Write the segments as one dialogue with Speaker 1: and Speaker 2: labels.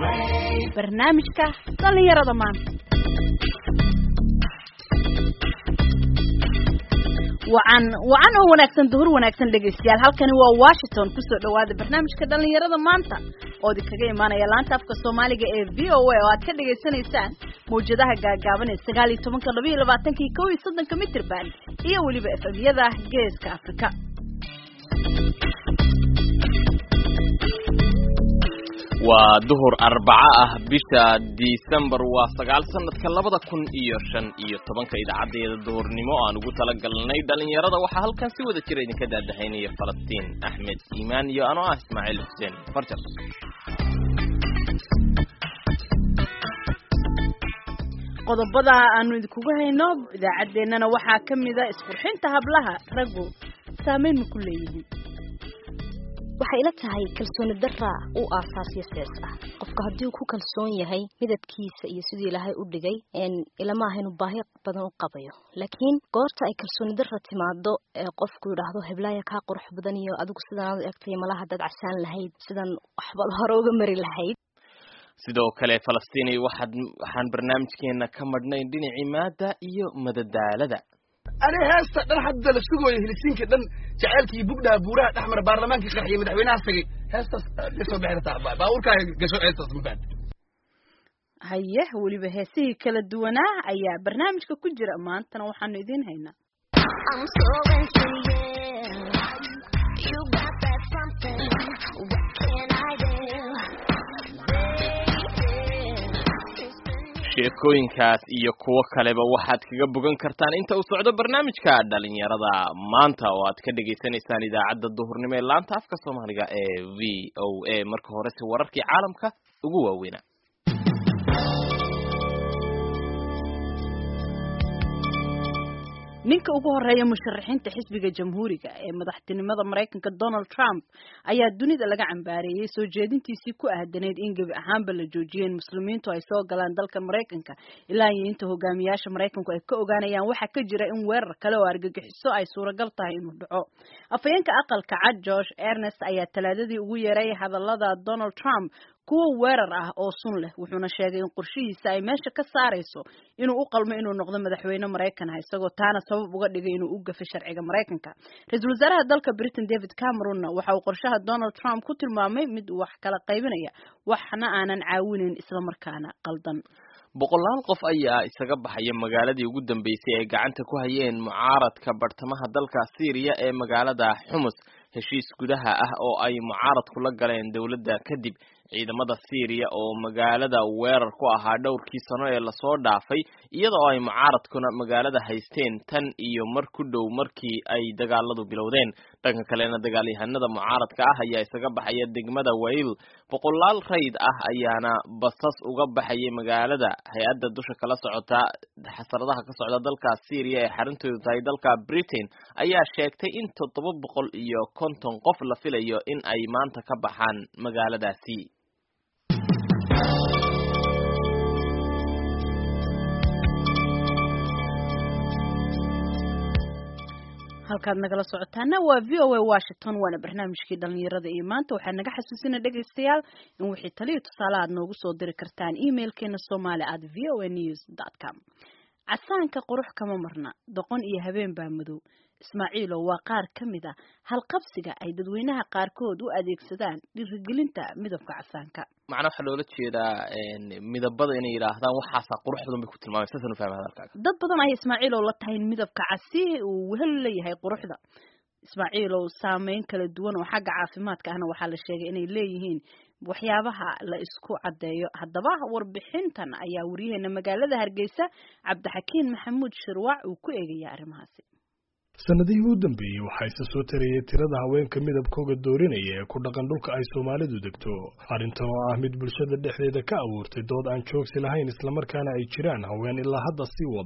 Speaker 1: barnaamijka dhallinyarada maanta wacan wacan oo wanaagsan duhur wanaagsan dhegaystayaal halkani waa washington kusoo dhawaada barnaamijka dhallinyarada maanta oo idinkaga imaanaya laanta afka soomaaliga ee v o a oo aad ka dhagaysanaysaan mawjadaha gaagaaban ee sagaal iyo tobanka laba iyo labaatankii kow iyo soddonka mitrban iyo weliba efemyada geeska afrika
Speaker 2: waa duhur arbaco ah bisha disembar waa sagaal sanadka labada kun iyo shan iyo tobanka idaacadeeda duhurnimo aan ugu talagalnay dhalinyarada waxaa halkan si wada jira idinka daadahaynaya falastiin axmed iimaan iyo anoo ah ismaaciil xuseen farjar
Speaker 1: qodobada aanu idinkugu hayno idaacaddeenana waxaa ka mida isqurxinta hablaha raggu saameyn ma ku leeyihiin
Speaker 3: waxay ila tahay kalsooni dara u aasaasyo sees ah qofka haddii uu ku kalsoon yahay midabkiisa iyo siduu ilaahay u dhigay ilama aha inuu baahi badan u qabayo laakiin goorta ay kalsooni dara timaado ee qofku yidhaahdo heblaaya kaa qurux badan iyo adigu sidaan u egtay malaha dad casaan lahayd sidan waxba hore uga mari lahayd
Speaker 2: sidoo kale falastiini waxaad waxaan barnaamijkeena ka madhnayn dhinacii maada iyo madadaalada
Speaker 4: ani heesta dhan hadda la sugooyo helisiinka dhan jaceylkii bugdhaha buuraha dhexmara baarlamaankii qarxiya madaxweynaha tagay heestaas kasoo bixirtaa baabuurkaaga gasho heestaas mabaad
Speaker 1: haye weliba heesihii kala duwanaa ayaa barnaamijka ku jira maantana waxaanu idiin haynaa
Speaker 2: sheekooyinkaas iyo kuwo kaleba waxaad kaga bogan kartaan inta uu socdo barnaamijka dhalinyarada maanta oo aad ka dhagaysanaysaan idaacadda duhurnimo ee laanta afka soomaaliga ee v o a marka horese wararkii caalamka ugu waaweynaa
Speaker 1: ninka ugu horeeya musharaxiinta xisbiga jamhuuriga ee madaxtinimada maraykanka donald trump ayaa dunida laga cambaareeyey soo jeedintiisii ku ahdanayd in gebi ahaanba la joojiyay in muslimiintu ay soo galaan dalka maraykanka ilaa iyo inta hogaamiyaasha maraykanku ay ka ogaanayaan waxaa ka jira in weerar kale oo argagixiso ay suuragal tahay inuu dhaco afhayeenka aqalka cad george ernest ayaa talaadadii ugu yeeray hadallada donald trump kuwa weerar ah oo sun leh wuxuuna sheegay in qorshihiisa ay meesha ka saarayso inuu u qalmo inuu noqdo madaxweyne maraykan ah isagoo taana sabab uga dhigay inuu u gafay sharciga maraykanka ra-iisul wasaaraha dalka britain david cameronna waxa uu qorshaha donald trump ku tilmaamay mid wax kala qaybinaya waxna aanan caawinayn islamarkaana qaldan
Speaker 2: boqolaal qof ayaa isaga baxaya magaaladii ugu dambeysay ay gacanta ku hayeen mucaaradka bartamaha dalka syriya ee magaalada xumus heshiis gudaha ah oo ay mucaaradku la galeen dowladda kadib ciidamada syriya oo magaalada weerar ku ahaa dhowrkii sano ee lasoo dhaafay iyada oo ay mucaaradkuna magaalada haysteen tan iyo mar ku dhow markii ay dagaaladu bilowdeen dhanka kalena dagaalyahanada mucaaradka ah ayaa isaga baxaya degmada wayl boqolaal rayd ah ayaana basas uga baxayay magaalada hay-adda dusha kala socota xasaradaha ka socda dalka syriya ee xarintoodu tahay dalka britain ayaa sheegtay in toddoba boqol iyo konton qof la filayo in ay maanta ka baxaan magaaladaasi
Speaker 1: halkaad nagala socotaana waa v o a washington waana barnaamijkii dhalinyarada iyo maanta waxaa naga xasuusina dhegaystayaal in wixii taliyo tusaale aad noogu soo diri kartaan emailkeena somali at v o a news dot com casaanka qurux kama marna doqon iyo habeen baa madow ismaaciilo waa qaar ka mid a halqabsiga ay dadweynaha qaarkood u adeegsadaan dhiirigelinta midabka casaanka
Speaker 2: macnaa waxaa loola jeedaa midabada inay yidhaahdaan waxaasaa qurux badan bay ku tilmaamay saasaan u fahmay hadalkaaga
Speaker 1: dad badan ay ismaaciilow la tahay in midabka casi uu wehel leeyahay quruxda ismaaciilow saameyn kala duwan oo xagga caafimaadka ahna waxaa la sheegay inay leeyihiin waxyaabaha la isku caddeeyo haddaba warbixintan ayaa wariyaheena magaalada hargeysa cabdixakiin maxamuud shirwac uu ku eegaya arrimahaasi
Speaker 5: sanadihii u dambeeyey waxaa isa soo tarayay tirada haweenka midabkooga doorinaya ee ku dhaqan dhulka ay soomaalidu degto arrintan oo ah mid bulshada dhexdeeda ka abuurtay dood aan joogsi lahayn islamarkaana ay jiraan haween ilaa hadda sii wadaa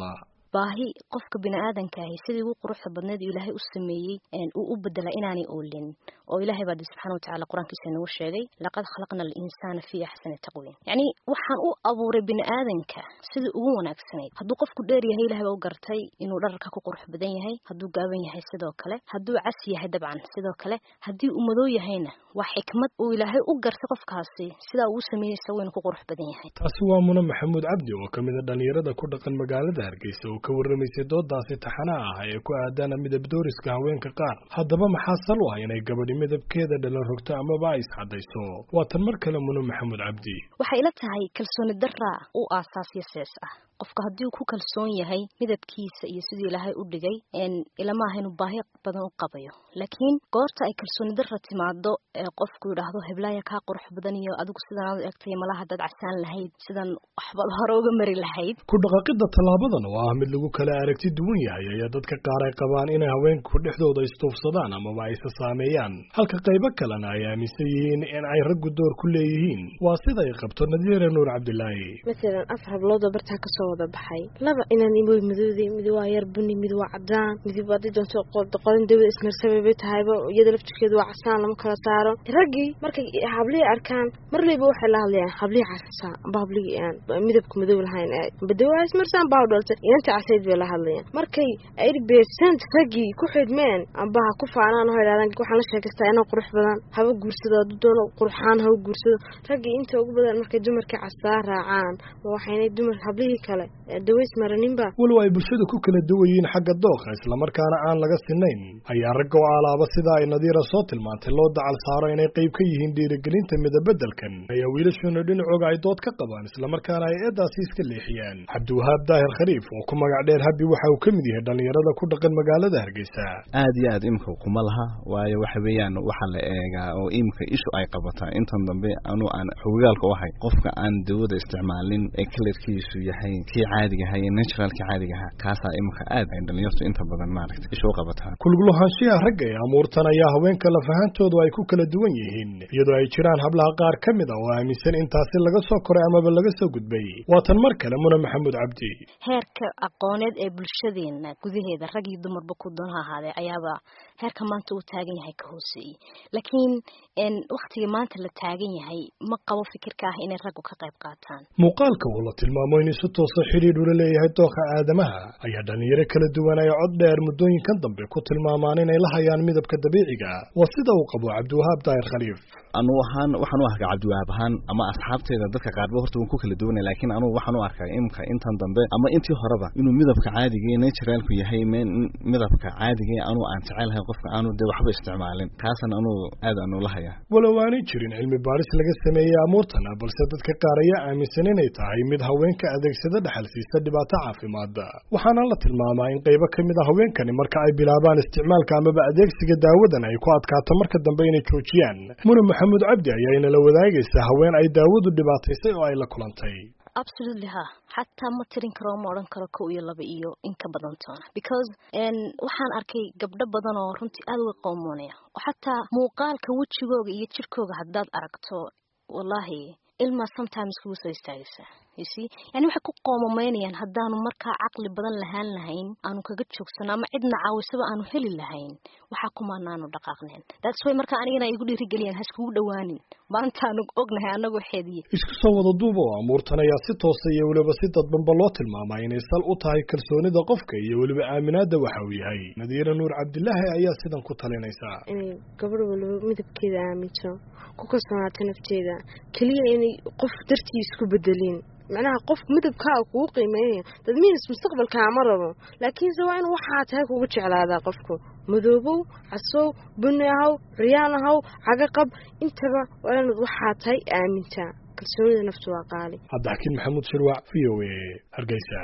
Speaker 3: baahi qofka bini aadanka ahi sidii ugu quruxda badneed uu ilaahay u sameeyey uu u bedela inaanay oolin oo ilaahay baa subxaana watacaala qur-aankiisa inagu sheegay laqad khalaqna alinsaana fii axsani taqwiim yacni waxaan u abuuray bini aadanka sidii ugu wanaagsanayd hadduu qofku dheer yahay ilahay baa u gartay inuu dhararka ku qurux badan yahay hadduu gaaban yahay sidoo kale hadduu cas yahay dabcan sidoo kale haddii uu madow yahayna waa xikmad uu ilaahay u gartay qofkaasi sidaa uu sameeyey isagu inuu ku qurux badan yahay
Speaker 5: taasi waa muna maxamuud cabdi oo ka mid a dhallinyarada ku dhaqan magaalada hargeysa oo ka warramaysay doodaasi taxanaha ah ee ku aadaana midab dooriska haweenka qaar haddaba maxaa sal u ah inay gabadhi midabkeeda dhalan rogto amaba ay iscadayso waa tan mar kale muna maxamuud cabdi
Speaker 3: waxay ila tahay kalsooni daraa u aasaasyo sees ah qofka haddii uu ku kalsoon yahay midabkiisa iyo siduu ilaahay u dhigay ilama aha inuu baahi badan u qabayo laakiin goorta ay kalsooni dara timaado ee qofku yidhaahdo heblaaya kaa qurux badan iyo adigu sidan aad u egtay malaha dad casaan lahayd sidan waxba hore uga mari lahayd
Speaker 5: ku dhaqaqida tallaabadan oo ah mid lagu kala aragti duwan yahay ayaa dadka qaar ay qabaan inay haweenku dhexdooda istuufsadaan amaba aysa saameeyaan halka qaybo kalena ay aaminsan yihiin in ay raggu door ku leeyihiin waa sida ay qabto nadiire nuur cabdilaahi
Speaker 6: masalan afar habloodoo bartaa kasoo wada baxay laba inaan imoy madowday mid waa yar buni mid waa cadaan midib haddii doonto qodan dawada ismarsabay bay tahayba iyada laftirkeedu waa casaan lama kala saaro raggii markay hablihii arkaan marlayba waxay la hadlayaan hablihii casasa amba hablihii aan midabka madow lahayn badawa ismarsaan baa dhalta inanta casayd bay la hadlayaan markay eighty percent raggii ku xidhmeen amba ha ku faanaan oo idhahdaan waxaan la sheekaystaa inaan qurux badan haba guursado hadduu doono qurxaan haba guursado raggii inta ugu badan markay dumarkii casaa raacaan waxaynay dumar hablihii kale daways maraninba
Speaker 5: walow ay bulshada ku kala duwayiin xagga dooqa islamarkaana aan laga sinayn ayaa ragga oo alaaba sida ay nadiira soo tilmaantay loo dacal saaro inay qayb ka yihiin dhiirigelinta midabeddelkan ayaa wiilashuna dhinacooga ay dood ka qabaan islamarkaana ay eedaasi iska leexiyaan cabdiwahaab daahir khariif oo ku magac dheer habi waxa uu ka mid yahay dhallinyarada ku dhaqan magaalada hargeysa
Speaker 7: aad iyo aad imika kuma laha waayo waxa weeyaan waxaa la eegaa oo imika ishu ay qabataa intan dambe anuu aan xogogaalka u ahay qofka aan dawada isticmaalin ee kalarkiisu yahay kii caadiga ahaa iyo naturalkii caadiga ahaa kaasaa imika aad ay dhalinyartu inta badan maaragta ishu u qabataa
Speaker 5: kulgulahaanshiha ragga ee amuurtan ayaa haweenka lafahantoodu ay ku kala duwan yihiin iyadoo ay jiraan hablaha qaar ka mid a oo aaminsan intaasi laga soo koray amaba laga soo gudbay waa tan mar kale muna maxamuud cabdi
Speaker 3: heerka aqooneed ee bulshadeena gudaheeda rag iyo dumarba ku doon ha ahaadee ayaaba heerka maanta uu taagan yahay ka hooseeyey laakiin waktiga maanta la taagan yahay ma qabo fikirka ah inay raggu ka qayb qaataan
Speaker 5: muuqaalka uu la tilmaamo in si toosa xidhiidh ula leeyahay dooqa aadamaha ayaa dhalinyaro kala duwan ay cod dheer muddooyinkan dambe ku tilmaamaan inay la hayaan midabka dabiiciga waa sida uu qabo cabdiwahaab daahir khaliif
Speaker 7: anuu ahaan waxaan u arkaa cabdiwahaab ahaan ama asxaabteeda dadka qaarba horta waan ku kala duwanay laakiin anugu waxaan u arkaa imka intan dambe ama intii horeba inuu midabka caadiga ee naturalku yahay midabka caadiga ee anuu aan jecelahay qofka aanu dee waxba isticmaalin kaasan anuu aad aanu la hayaa
Speaker 5: walow aanay jirin cilmi baaris laga sameeyey amuurtana balse dadka qaar ayaa aaminsan inay tahay mid haweenka adeegsada dhaxal siisa dhibaato caafimaad waxaana la tilmaamaa in qaybo ka mid a haweenkani marka ay bilaabaan isticmaalka amaba adeegsiga daawadan ay ku adkaato marka dambe inay joojiyaan muna maxamuud cabdi ayaa inala wadaagaysa haween ay daawadu dhibaataysay oo ay la kulantay
Speaker 3: absolutely ha xataa ma tirin karo ma odhan karo kow iyo laba iyo in ka badan toona because waxaan arkay gabdho badan oo runtii aada uga qoomoonaya oo xataa muuqaalka wejigooga iyo jirkooga haddaad aragto wallahi ilmaa sometimes kugu soo istaagaysa ysi yani waxay ku qoomameynayaan haddaanu markaa caqli badan lahaan lahayn aanu kaga joogsano ama cidna caawisaba aanu heli lahayn waxaa kumaanaanu dhaqaaqneen that's way markaa anigana igu dhiirigeliyaan haskugu dhawaanin maantaanu ognahay anagoo xeediye
Speaker 5: isku soo wada duuba oo amuurtan ayaa si toosa iyo weliba si dadbanba loo tilmaamaa inay sal u tahay kalsoonida qofka iyo weliba aaminaada waxa uu yahay nadiira nuur cabdilaahi ayaa sidan ku talinaysaa
Speaker 6: inay gabadh waliba midabkeeda aaminto ku kalsoonaato nafteeda keliya inay qof dartii isku bedelin macnaha qof midabkaa kugu qiimeynaya dad miinas mustaqbalkaa ma rabo laakiinse waa in waxaa tahay kugu jeclaadaa qofku madoobow casow buni ahaw curyaan ahaw cagaqab intaba waa inaad waxaa tahay aamintaa kalsoonida naftu waa qaali
Speaker 5: cabdixakiin maxamuud shirwac v o a hargeysa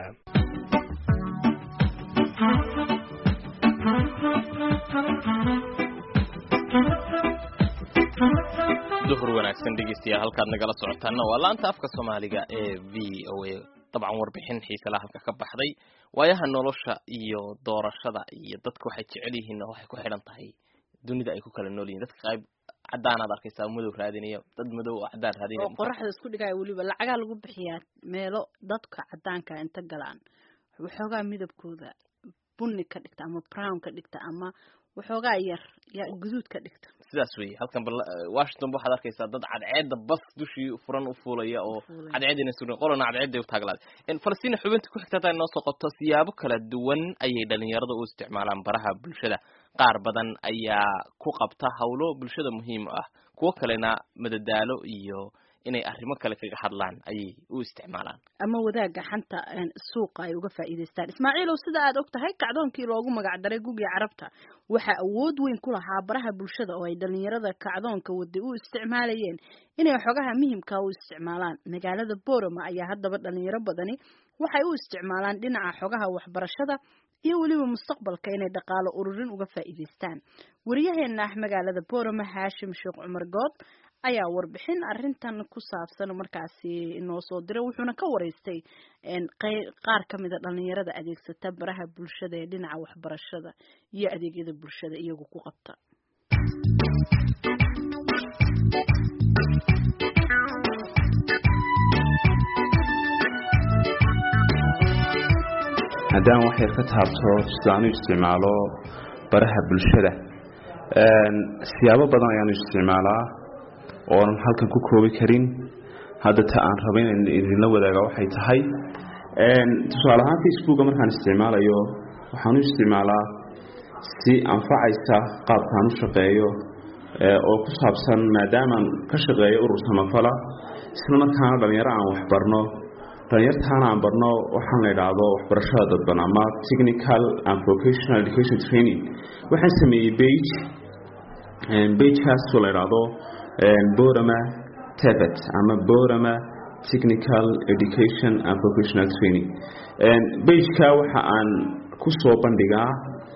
Speaker 2: duhur wanaagsan dhegeystayaal halkaad nagala socotaana waa laanta afka soomaaliga ee v o a dabcan warbixin xiisela halka ka baxday waayaha nolosha iyo doorashada iyo dadka waxay jecel yihiinna waxay ku xidhan tahay dunida ay ku kala nool yihin dadka qayb cadaanaad arkaysaa madow raadinaya dad madow oo cadaan raadinaya
Speaker 1: oo qoraxda isku dhigaya weliba lacagaa lagu bixiyaa meelo dadka cadaanka inta galaan waxoogaa midabkooda bunni ka dhigta ama brown ka dhigta ama waxoogaa yar ya guduud ka dhigta
Speaker 2: sidaas weeye halkan bal washington ba waxaad arkaysaa dad cadceedda bas dushii furan u fuulaya oo cadceedina surin qolona cadceedday u taaglaaday falastiin xubinta ku xigta hataa inoo soo qabto siyaabo kala duwan ayay dhalinyarada u isticmaalaan baraha bulshada qaar badan ayaa ku qabta hawlo bulshada muhiim ah kuwo kalena madadaalo iyo inay arrimo kale kaga hadlaan ayay u isticmaalaan
Speaker 1: ama wadaaga xanta suuqa ay uga faa'iidaystaan ismaaciilow sida aad og tahay kacdoonkii loogu magac daray gugii carabta waxaa awood weyn ku lahaa baraha bulshada oo ay dhalinyarada kacdoonka waday u isticmaalayeen inay xogaha muhimka u isticmaalaan magaalada boroma ayaa haddaba dhalinyaro badani waxay u isticmaalaan dhinaca xogaha waxbarashada iyo weliba mustaqbalka inay dhaqaalo ururin uga faa'iidaystaan wariyaheena ah magaalada boroma haashim sheekh cumar good ayaa warbixin arrintan ku saabsan markaasi inoo soo diray wuxuuna ka waraystay qaar ka mida dhalinyarada adeegsata baraha bulshada ee dhinaca waxbarashada iyo adeegyada bulshada iyagu ku qabta
Speaker 8: haddaan wax yar ka taabto sidaan u isticmaalo baraha bulshada siyaabo badan ayaan u isticmaalaa oonan halkan ku koobi karin hadda ta aan raba in idinla wadaaga waxay tahay tusaale ahaan facebooka markaan isticmaalayo waxaan u isticmaalaa si anfacaysa qaabkaan u shaqeeyo oo ku saabsan maadaamaan ka shaqeeyo urur samafala isla markaana dhalinyaro aan waxbarno dhalinyartaana aan barno waxaan la idhaahdo waxbarashada dadban ama technical and vocational education training waxaan sameeyey bage bagekaasoo la idhaahdo borama tebet ama borama technical education and vocational training bageka waxa aan ku soo bandhigaa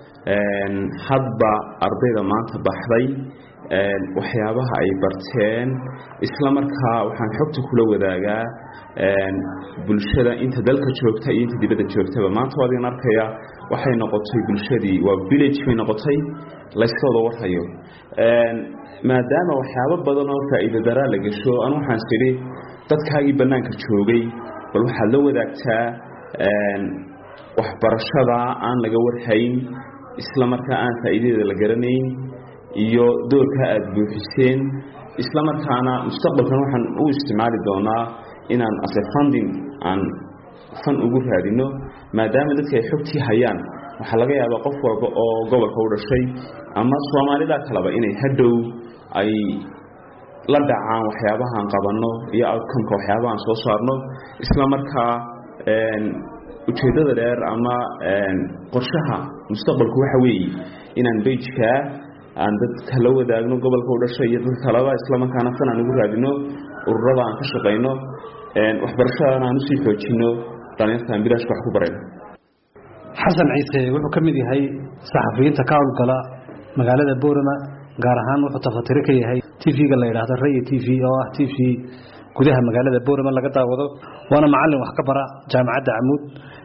Speaker 8: hadba ardayda maanta baxday waxyaabaha ay barteen isla markaa waxaan xogta kula wadaagaa bulshada inta dalka joogta iyo inta dibadda joogtaba maanta waa adigan arkaya waxay noqotay bulshadii waa village bay noqotay layska wada warhayo maadaama waxyaabo badan oo faa'iido daraa la gasho anu waxaan sidhi dadkaagii bannaanka joogay bal waxaad la wadaagtaa waxbarashada aan laga warhayn isla markaa aan faa'iidadeeda la garanayn iyo doorka aada buuxiseen isla markaana mustaqbalkan waxaan u isticmaali doonaa inaan ase funding aan fan ugu raadino maadaama dadka ay xogtii hayaan waxaa laga yaabaa qof walba oo gobolka u dhashay ama soomaalida kaleba inay hadhow ay la dhacaan waxyaabahaan qabanno iyo outcomeka waxyaabahaan soo saarno isla markaa ujeeddada dheer ama qorshaha mustaqbalku waxa weeye inaan bejkaa aan dadka la wadaagno gobolka u dhashay iyo dadka kaleba isla markaana fan aan ugu raadino ururada aan ka shaqayno waxbarashadana aan usii xoojino dhalinyarta aan bilaashka wax ku barayno
Speaker 9: xasan ciise wuxuu ka mid yahay saxafiyiinta ka howlgala magaalada boorama gaar ahaan wuxuu tafatiro ka yahay tv-ga la yidhaahdo raya t v oo ah t v gudaha magaalada boorama laga daawado waana macalin wax ka bara jaamacadda camuud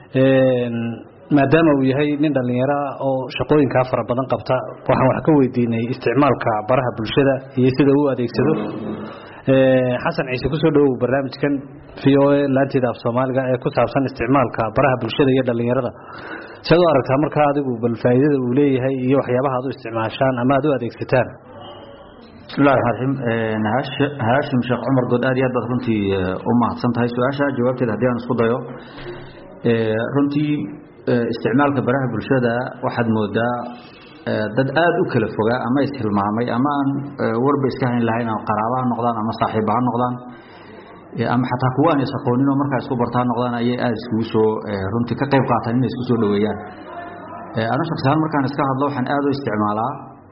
Speaker 9: maadaama uu yahay nin dhallinyaro ah oo shaqooyinkaa fara badan qabta waxaan wax ka weydiinay isticmaalka baraha bulshada iyo sida uu adeegsado xasan ciise kusoo dhawow barnaamijkan v o a laanteeda af soomaaliga ee ku saabsan isticmaalka baraha bulshada iyo dhallinyarada siad u aragtaa markaa adigu bal faa'iidada uu leeyahay iyo waxyaabaha aad u isticmaashaan ama aad u adeegsataan
Speaker 10: bismillahi raxmaan raxiim haashim sheekh cumar good aad iyo aad baad runtii u mahadsan tahay su-aasha jawaabteeda haddii aan isku dayo runtii isticmaalka baraha bulshada waxaad moodaa dad aada u kala fogaa ama ishilmaamay ama aan warba iska hayn lahayn ama qaraaba ha noqdaan ama saaxiiba ha noqdaan ama xataa kuwa aan is aqoonin oo markaa isku barta ha noqdaan ayay aada iskugu soo runtii ka qayb qaataan inay isku soo dhaweeyaan ana shaksihaan markaan iska hadlo waxaan aada u isticmaalaa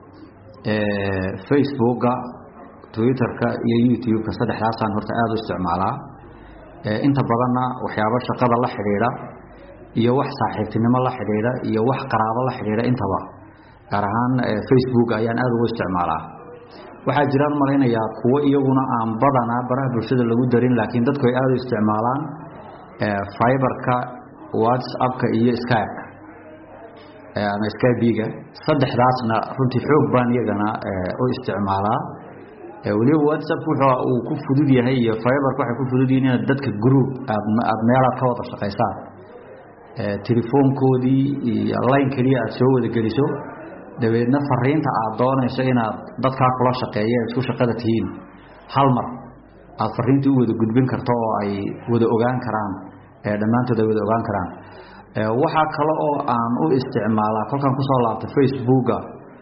Speaker 10: facebooka twitterka iyo youtube-ka saddexdaasaan horta aada u isticmaalaa inta badanna waxyaabo shaqada la xidhiidha iyo wax saaxiibtinimo la xidhiidha iyo wax qaraabo la xidhiidha intaba gaar ahaan facebook ayaan aada ugu isticmaalaa waxaa jiraan malaynayaa kuwo iyaguna aan badanaa baraha bulshada lagu darin laakiin dadku ay aada u isticmaalaan fiberka whatsappka iyo skypeka ama skybiga saddexdaasna runtii xoog baan iyagana u isticmaalaa weliba whatsapp wuxuu uu ku fudud yahay iyo fiberka waxay ku fudud yihiin inaad dadka group aad aad meelaad ka wada shaqaysaan telefoonkoodii iyo line keliya aad soo wada geliso dabeedna fariinta aad doonayso inaad dadkaa kula shaqeeya isku shaqada tihiin hal mar aad fariintii u wada gudbin karto oo ay wada ogaan karaan dhammaantood ay wada ogaan karaan waxaa kale oo aan u isticmaalaa kolkaan kusoo laabtay facebooka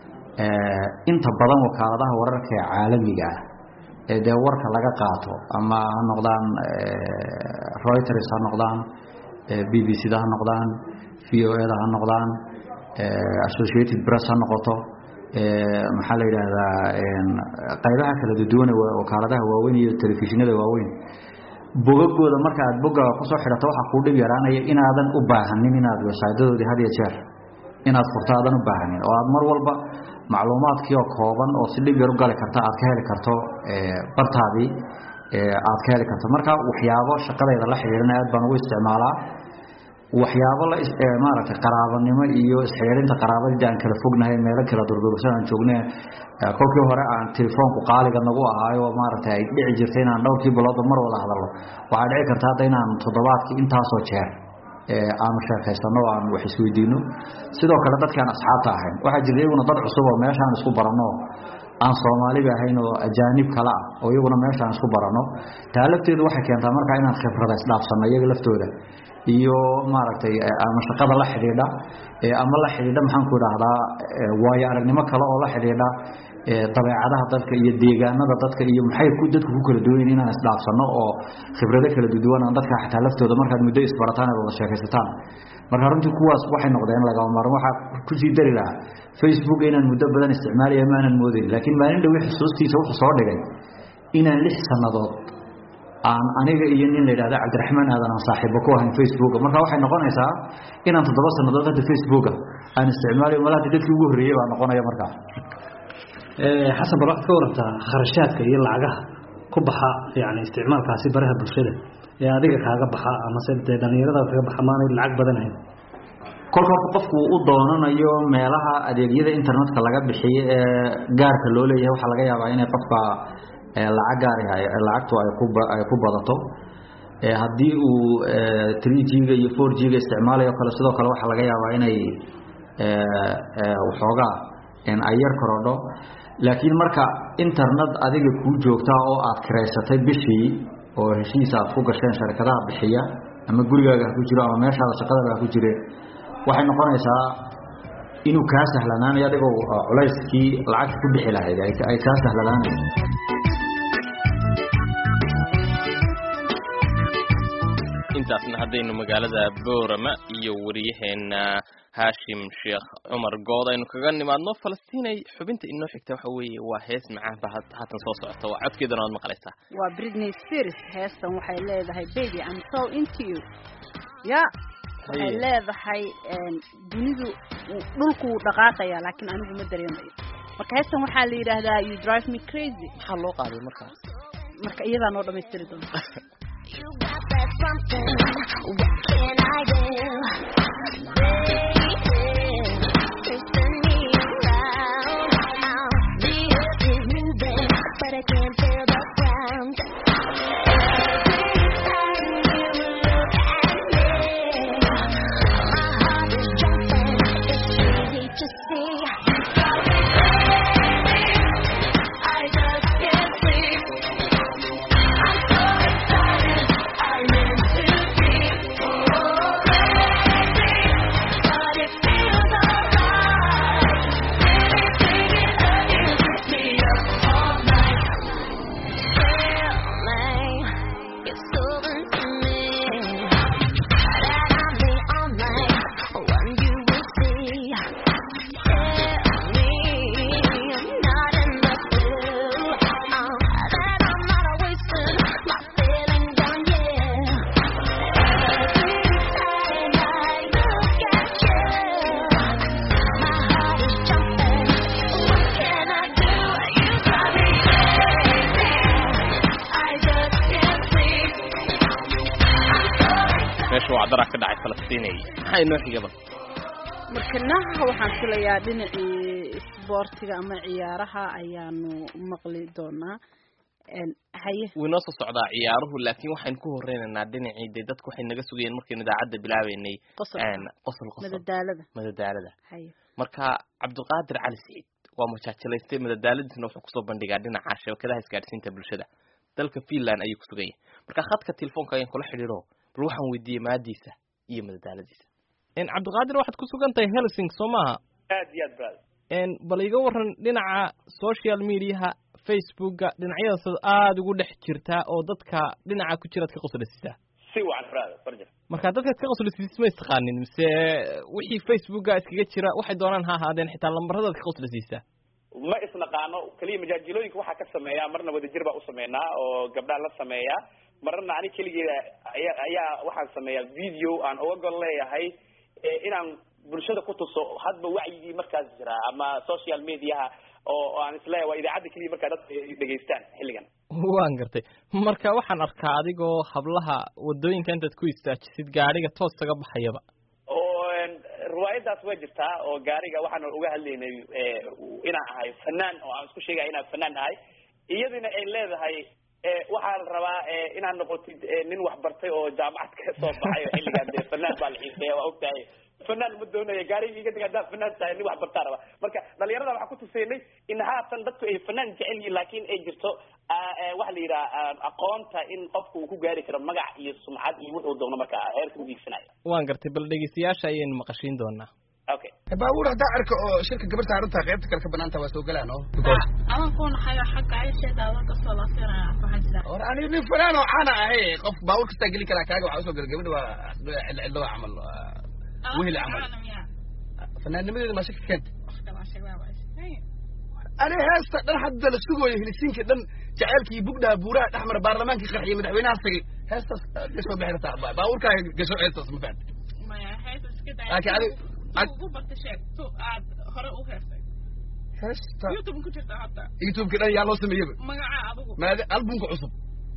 Speaker 10: inta badan wakaaladaha wararka ee caalamiga ah ee dee warka laga qaato ama ha noqdaan reuters ha noqdaan b b c da ha noqdaan v o e da ha noqdaan associated press ha noqoto maxaa la yidhaahdaa qaybaha kala duduwan wakaaladaha waaweyn iyo telefishinada waaweyn bogagooda marka aad bogaga kusoo xidhato waxaa kuu dhib yaraanaya inaadan u baahanin inaad websaydadoodii had iyo jeer inaad furto aadan u baahanin oo aad mar walba macluumaadkii oo kooban oo si dhib yar u gali karta aad ka heli karto bartaadii aad ka heli karto marka waxyaabo shaqadayda la xidhiidhana aad baan ugu isticmaalaa waxyaabo la maaragtay qaraabanimo iyo isxidhiidhinta qaraabadii aan kala fognahay meelo kala durdursan aan joogne kolkii hore aan telefoonku qaaliga nagu ahaayo maaragtay ay dhici jirtay inaan dhowrkii biloodba mar wada hadalno waxaa dhici karta hadda inaan toddobaadkii intaasoo jeer aanu sheekaysano o aan wax isweydiino sidoo kale dadki aan asxaabta ahayn waxaa jirta iyaguna dad cusub oo meeshaan isku baranno aan soomaaliba ahayn oo ajaanib kale ah oo iyaguna meeshaan isku baranno taa lafteedu waxay keentaa markaa inaan khibrada isdhaafsanno iyaga laftooda iyo maaragtay ama shaqada la xidhiidha ama la xidhiidha maxaanku idhaahdaa waayo aragnimo kale oo la xidhiidha dabeecadaha dadka iyo deegaanada dadka iyo maxay ku dadku ku kala duwan yihiin inaan isdhaafsanno oo khibrado kala duwan aan dadka xataa laftooda markaad muddo isbarataan aad wada sheekaysataan marka runtii kuwaas waxay noqdeen lagama maarmo waxaa kusii dari lahaa facebook inaan muddo badan isticmaalaya maanan moodayn laakiin maalin dhowi xusuustiisa wuxuu soo dhigay inaan lix sannadood aan aniga iyo nin la yidhahda cabdiraxmaan aadan aan saaxiibo ku ahayn facebooka marka waxay noqonaysaa inaan toddoba sannadood hadda facebooka aan isticmaalayo malaha dadkii ugu horreeyey baa noqonaya markaa
Speaker 9: xasan bal waxaad ka warantaa kharashaadka iyo lacagaha ku baxa yani isticmaalkaasi baraha bulshada ee adiga kaaga baxa amase dee dhalinyarada kaga baxa maanay lacag badan ahayn
Speaker 10: kolka horta qofku u doonanayo meelaha adeegyada internetka laga bixiyo ee gaarka loo leeyahay waxaa laga yaabaa inay qofka lacag gaar lacagtu ay ku ay ku badato haddii uu three g-ga iyo four g-ga isticmaalayo kale sidoo kale waxaa laga yaabaa inay waxoogaa ay yar korodho laakiin marka internet adiga kuu joogtaa oo aad kiraysatay bishii oo heshiis aad ku gasheen sharikadaha bixiya ama gurigaaga ha ku jiro ama meeshaada shaqadaba ha ku jire waxay noqonaysaa inuu kaa sahlanaanayo adigoo culayskii lacagta ku bixi lahayd ay kaa sahlanaanayso
Speaker 2: intaasna haddaynu magaalada boorama iyo wariyaheena haashim sheekh cumar good aynu kaga nimaadno falastiinay xubinta inoo xigta waxa weeye waa hees macaan ba haatan soo socota waa codkeedana waad maqlaysaa
Speaker 1: waa britney spears heestan waxay leedahay baby I'm so into you ya waxay leedahay dunidu dhulku wuu dhaqaaqaya laakiin anigu ma dareemayo marka heestan waxaa la yidhaahdaa you drive me crazy
Speaker 2: maxaa loo qaaday markaas
Speaker 1: marka iyadaa noo dhamaystiri doonta
Speaker 11: You got that something. What can I do? Baby, twisting me around. Now the earth is moving, but I can't feel the ground. Every time you look at me, my heart is jumping. It's easy to see. I just can't sleep. I'm so excited. I meant to be oh crazy, but it feels alright. Anything it amuses me up all night. Feeling it's over to me that I'm the only one you will see. Tell me I'm not in the blue. Oh, that I'm not wasting my feelings on you. Every time I look at you, my heart is jumping. What can I do? You drive me crazy. I just can't sleep.
Speaker 2: meesha waa daraa ka dhacay falastiinay maxaa inoo xigaba
Speaker 1: markanaha waxaan filayaa dhinacii isboortiga ama ciyaaraha ayaanu maqli doonaa haye
Speaker 2: wuu inoo soo socdaa ciyaaruhu laakiin waxaynu ku horeynaynaa dhinacii dee dadku waxay naga sugayeen markaynu idaacadda bilaabeynay
Speaker 1: qosol
Speaker 2: qosol qosol
Speaker 1: madadaalada
Speaker 2: madadaalada
Speaker 1: haye
Speaker 2: marka cabdiqaadir cali siciid waa majaajilaystay madadaaladiisna wuxuu kusoo bandhigaa dhinaca shabakadaha isgaadhsiinta bulshada dalka finland ayuu kusugan yahay marka khadka telefoonka ayaan kula xidhiiro bal waxaan weydiiyey maadiisa iyo madadaaladiisa cabdiqaadir waxaad ku sugan tahay helsing soo maaha
Speaker 12: aad iyo aad bad
Speaker 2: bal iga waran dhinaca social mediaha facebooka dhinacyadaas aada ugu dhex jirtaa oo dadka dhinaca ku jiraad ka qoslisiisaa
Speaker 12: si wacan brad farja
Speaker 2: marka dadkaad ka qoslisiis ma istaqaanin mise wixii facebooka iskaga jira waxay doonaan ha ahaadeen xitaa lambaradaad ka qoslisiisaa
Speaker 12: ma isnaqaano keliya majaajilooyinka waxaa ka sameeyaa marna wadajir baa u sameynaa oo gabdhaa la sameeyaa marna ani keligeeda aya ayaa waxaan sameeyaa video aan uga gol leeyahay inaan bulshada ku tuso hadba wacyigii markaas jira ama social mediaha oo aan isleeyahay waa idaacadda keliya markaa dadka ay dhegaystaan xilligan
Speaker 2: waan gartay marka waxaan arkaa adigoo hablaha wadooyinka intaad ku istaajisid gaadhiga toos kaga baxayaba
Speaker 12: oo riwaayadaas waa jirtaa oo gaariga waxaan uga hadlaynay inaan ahay fanaan oo aan isku sheegaya inaan fanaan ahay iyadina ay leedahay waxaa la rabaa inaad noqotid nin waxbartay oo jaamacad ka soo baxay oo xilligan dee fanaan baa la xiiseeya waa ogtahay fanaan ma doonaya gaariga iga dig haddaa fanaan tahay nin waxbartaa raba marka dhalinyarada waxaan ku tusaynay in haatan dadku ay fanaan jecel yihiin laakiin ay jirto waxa la yidhaha aqoonta in qofku uu ku gaari karo magac iyo sumcad iyo wuxuu doono marka heerka u diigsanayo
Speaker 2: waan gartay bal dhegeystayaasha ayaynu maqashiin doonaa
Speaker 12: okay
Speaker 4: baabuur haddaa arka oo shirka gabar saarantaa qaybta kale ka banaanta waa soo galaan oo
Speaker 13: adan ku naxayo xagga aysheeda adan kasoo laafiraya waxaan jiraa
Speaker 4: or ani nin fanaan oo caana ahay qof baabuur kastaa geli karaa kaaga waxaa usoo gala gabadha waa cidlo cidlo waa camal wehel camal fanaannimadeeda maa shaki keenta ani heesta dhan hadda la sugooyo helisiinka dhan jaceylkii bugdhaha buuraha dhexmara baarlamaankii qarxiye madaxweynaha tagay heestaas gasoo bixi rabtaa baabuurkaaga gasho heestaas ma fahamta
Speaker 13: maya heesta iska day
Speaker 4: laakiin adi
Speaker 13: ugu barta sheeg tu aad hore u heestay
Speaker 4: heesta
Speaker 13: youtube ku jirta hadda
Speaker 4: youtubeka dhan yaa loo sameeyaba
Speaker 13: magaca adigu
Speaker 4: maadi albumka cusub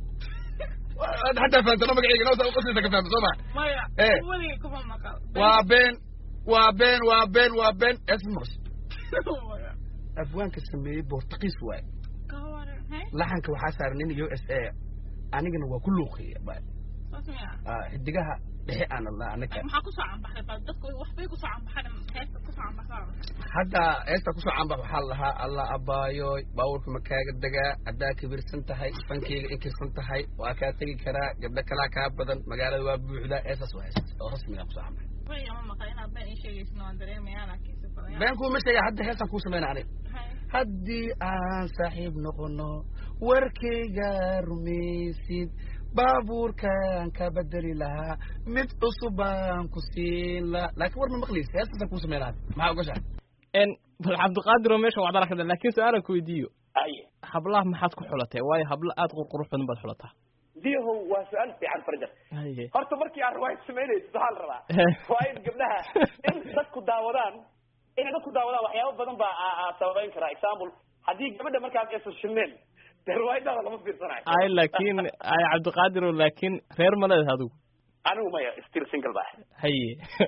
Speaker 4: hataa fahamtano magaceyga noo qoslaysa ka fahamta soo ma
Speaker 13: maya
Speaker 4: Eh.
Speaker 13: weligay kuma maqal
Speaker 4: waa been waa been waa been waa been heesta maqas afwaanka sameeyey bortuqiis waaye
Speaker 13: ka waran hey
Speaker 4: laxanka waxaa saaran nin u s a anigana waa ku luuqiya
Speaker 13: saas miya
Speaker 4: xidigaha dhexe aan alla anaga
Speaker 13: maxaa kusoo canbaxday bal dadku waxbay kusoo canbaxeen heesta kusoo canbaxdaa
Speaker 4: hadda heesta kusoo caanbax waxaa la lahaa alla abaayoy baabuurka ma kaaga degaa haddaa kibirsan tahay fankeyga inkirsan tahay waa kaa tegi karaa gabdho kalaa kaa badan magaalada waa buuxdaa heestaas waa heestaas oo rasmiga kusoo caanbax
Speaker 13: way ama maqal inaad been ii sheegaysin waan dareemayaa laakiin si badan
Speaker 4: been kuuma sheega hadda heestaan kuu samayna aniga haddii aan saaxiib noqono warkayga rumaysid baabuurkaan ka bedeli lahaa mid cusub baan ku siin lahaa laakiin war ma maqlaysa heestaasaan kuu samayna hadda maxaa ogashaa
Speaker 2: bal cabdiqaadir oo meesha wacdala kada laakiin su-aalan ku weydiiyo
Speaker 12: aye
Speaker 2: hablaha maxaad ku xulatay waayo hablo aada qurqurux badan baad xulataa
Speaker 12: diyahow waa su-aal fiican farjar
Speaker 2: haye
Speaker 12: horta markii aan riwaayad samaynaysid waxaa la rabaa waa in gabdhaha in dadku daawadaan inay dadku daawadaan waxyaabo badan baa aa- aa sababeyn karaa example haddii gabadha markaas aysan shilneen dee riwaayadaada lama fiirsanayo
Speaker 2: ay laakiin ay cabdiqaadir oo laakiin reer ma leedahay adigu
Speaker 12: anigu maya still single baa
Speaker 2: haye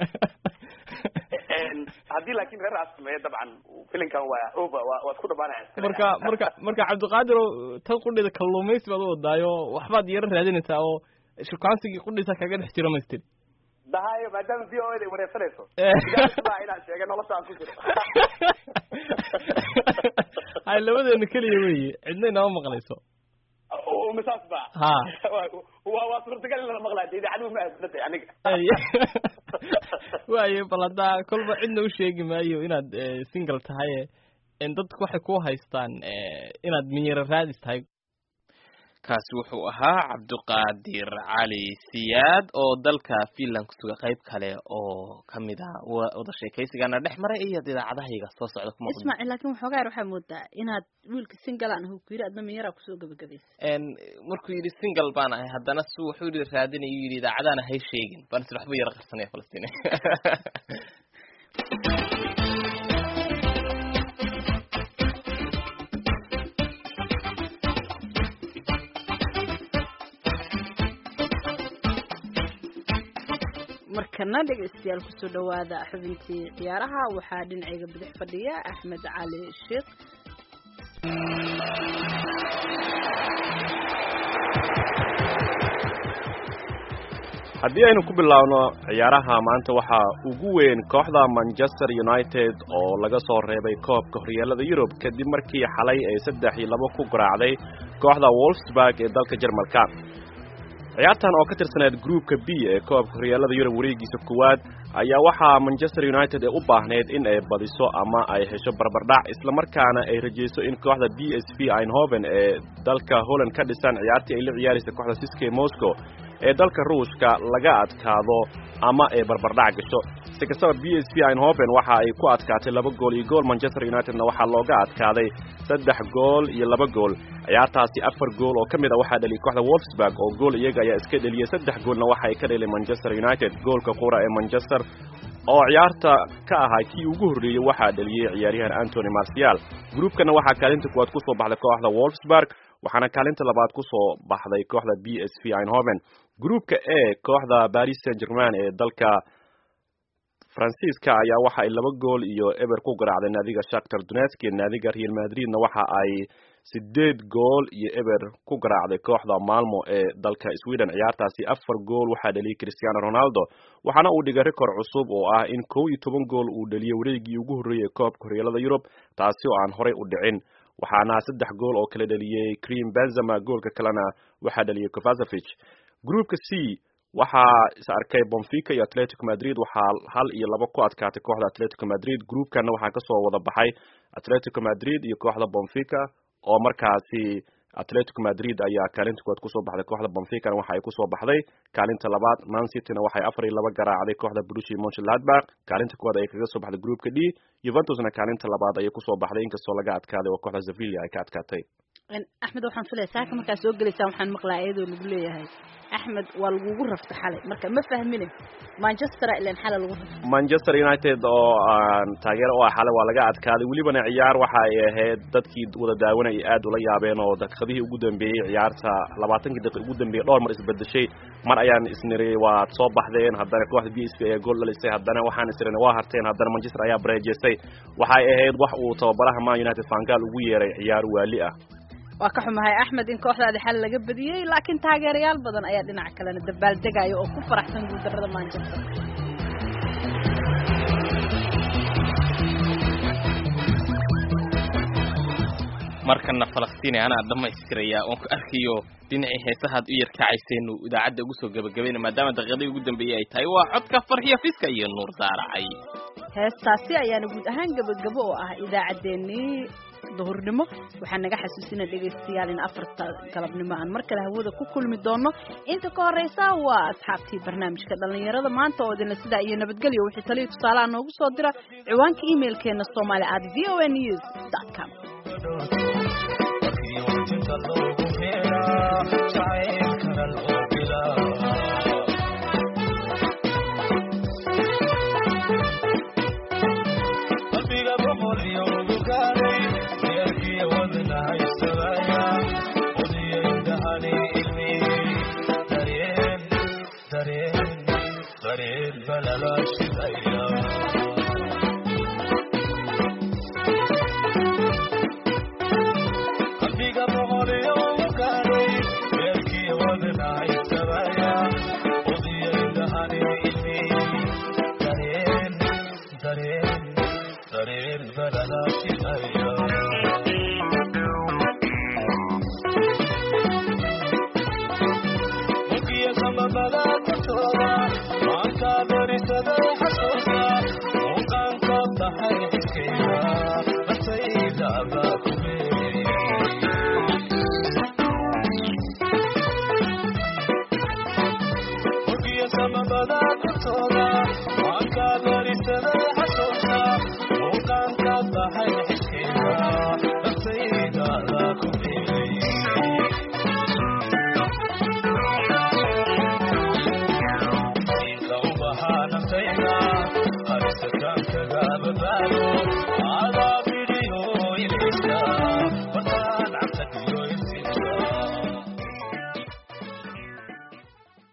Speaker 12: haddii laakiin reer aas sameeya dabcan filinkan waa over waa waa isku dhamaanaya
Speaker 2: marka marka marka cabdiqaadir oo tan qudhida kalluumaysi baad u wadaayo waxbaad yaro raadinaysaa oo shukaansigii qudhiisa kaga dhex jiro maystir
Speaker 12: dahayo maadaama v o a da wareersanayso
Speaker 2: Eh.
Speaker 12: baa inaan sheega nolosha aan ku jiro
Speaker 2: hay labadeena keliya weeye cidna inama maqlayso
Speaker 12: misaas ba
Speaker 2: Ha.
Speaker 12: waa waa suurtagal in lala maqlaa dee idaacadu ma aadnatay aniga
Speaker 2: Ay. waaye bal haddaa kolba cidna u sheegi maayo inaad eh, single tahay en dadku waxay ku haystaan eh, inaad minyaro raadis tahay kaasi wuxuu ahaa cabdiqaadir cali siyaad oo dalka finland kusuga qayb kale oo kamid ah wa- wada sheekaysigana dhex maray iyo idaacadahayga soo socda kuma qudin.
Speaker 1: ismaaciil laakiin waxoogaa yar waxaa moodaa inaad wiilka singalaan ahu ku yidhi adna minyaraa kusoo gabagabaysa
Speaker 2: En markuu yidhi single baan ahay haddana su wuxuu yidhi raadinayu yidhi idaacadaana hay sheegin baan isla waxba yara qarsanaya falastiin
Speaker 1: markana dhegaystayaal kusoo dhawaada xubintii ciyaaraha waxaa dhinacayga bidix fadhiya axmed cali sheekh
Speaker 14: haddii aynu ku bilaabno ciyaaraha maanta waxaa ugu weyn kooxda manchester united oo laga soo reebay koobka horyeelada yurub kadib markii xalay ay saddex iyo labo ku garaacday kooxda wolfsburg ee dalka jermalka ciyaartan oo ka tirsaneed groupka b ee koobka horyeelada yurub wareegiisa koowaad ayaa waxaa manchester united ee u baahneyd in ay badiso ama ay hesho barbardhac islamarkaana ay rajayso in kooxda b s v eindhoven ee dalka holland ka dhisan ciyaartii ay la ciyaaraysa kooxda siske moscow ee dalka ruushka laga adkaado ama ay barbardhac gasho si kastaba b s v eindhoven waxa ay ku adkaatay laba gool iyo gool manchester unitedna waxaa looga adkaaday saddex gool iyo laba gool ciyaartaasi afar gool oo ka mid a waxaa dhaliyay kooxda wolfsburg oo gool iyaga ayaa iska dheliyey saddex goolna waxa ay ka dheliyay manchester united goolka qura ee manchester oo ciyaarta ka ahaa kii ugu horreeyey waxaa dheliyey ciyaaryahan antony marcial gruubkana waxaa kaalinta kuwaad ku soo baxday kooxda wolfsburg waxaana kaalinta labaad ku soo baxday kooxda b s v eindhoven gruupka e kooxda paris saint germain ee dalka faransiiska ayaa waxa ay laba gool iyo eber ku garaacday naadiga shaktar donetsk naadiga real madridna waxa ay sideed gool iyo eber ku garaacday kooxda malmo ee dalka sweden ciyaartaasi afar gool waxaa dheliyay cristiano ronaldo waxaana uu dhigay rikor cusub oo ah in kow iyo toban gool uu dheliyey wareegii ugu horreeyey koobka horyeelada yurub taasi oo aan horey u dhicin waxaana saddex gool oo kala dheliyey cream benzema goolka kalena waxaa dheliyey kovasevich groupka c waxaa is arkay bonfica iyo atletico madrid waxaa hal iyo laba ku adkaatay kooxda atletico madrid groupkana waxaa kasoo wada baxay atletico madrid iyo kooxda bonfica oo markaasi atletico madrid ayaa kaalinta koowaad kusoo baxday kooxda bonficana waxa ay kusoo baxday kaalinta labaad man cityna waxay afar iyo laba garaacday kooxda brushi monchladbach kaalinta koowaad ayay kaga soo baxday groupka d juventusna kaalinta labaad ayay kusoo baxday inkastoo laga adkaaday oo kooxda sevilla ay ka adkaatay
Speaker 1: axmed waxaan filaya saaka markaa soo gelaysaan waxaan maqlaa iyadoo lagu leeyahay axmed waa lagugu rafta xalay marka ma fahmine manchester ilan xalay lagu rafta
Speaker 14: manchester united oo aan taageero u ah xalay waa laga adkaaday welibana ciyaar waxa ay ahayd dadkii wada daawanayay aad ula yaabeen oo daqiiqadihii ugu dambeeyey ciyaarta labaatankii daqiiq ugu dambeeyey dhowr mar isbedeshay mar ayaan isniri waad soo baxdeen haddana kooxda b s v ayaa gool dhalisay haddana waxaan isirina waa harteen haddana manchester ayaa bareejeysay waxay ahayd wax uu tababaraha man united fangaal ugu yeeray ciyaar waali ah
Speaker 1: waa ka xumahay axmed in kooxdaadi xal laga badiyey laakiin taageerayaal badan ayaa dhinaca kalena dabaaldegaya oo ku faraxsan guuldarrada manchester
Speaker 2: markana falastiin anaa dhammaystirayaa oon ku arkayo dhinacii heesahaad u yarkacayseenu idaacadda ugu soo gebagabayna maadaama daqiiqadii ugu dambeeyey ay tahay waa codka farxiyo fiska iyo nuur saaracay
Speaker 1: heestaasi ayaana guud ahaan gebagabo oo ah idaacaddeenii duhurnimo waxaa naga xasuusina dhegaystayaal in afarta galabnimo aan mar kale hawada ku kulmi doono inta ka horeysa waa asxaabtii barnaamijka dhallinyarada maanta oo idinla sidaa iyo nabadgelyo wixii taliya tusaalaha noogu soo dira ciwaanka emailkeena somali at v o n news dot com
Speaker 15: Say